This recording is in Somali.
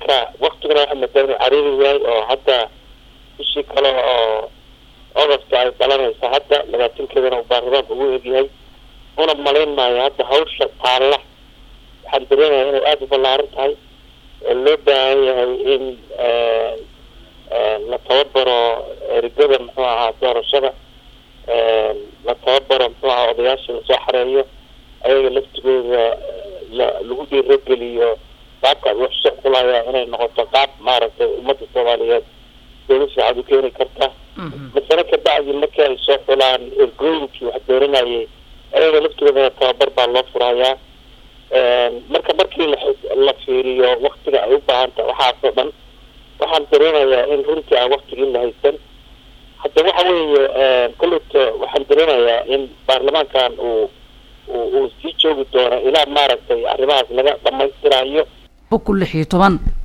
marka waktigana waxaa madaa inuu cariiri yahay oo hadda bishii kale oo ogosta ay dhalanaysa hadda labaatankeedana uu baarlamaanka ugu egyahay una malayn maayo hadda hawsha taalla waxaan dareemaya inay aada u ballaaran tahay oo loo baahan yahay in la tababaro erigada muxuu ahaa doorashada la tababaro muxuu ahaa odayaasha lasoo xareeyo ayaga laftigooda la lagu dhiirogeliyo qaabka wax soo xulaya inay noqoto qaab maaragtay ummadda soomaaliyeed dowla fiican u keeni karta masale kabacdi markii ay soo xulaan ergooyinkii wax dooranayay ayaga laftigoodana tababar baa loo furayaa marka markii la fiiriyo waktiga ay u baahan tahay waxaasoo dhan waxaan dareemayaa in runtii aan waktigii la haysan hadda waxa weeye kolleyta waxaan dareemayaa in baarlamaankan uu uu sii joogi doono ilaa maaragtay arrimahaas laga dhamaystirayo boqol lix iyo toban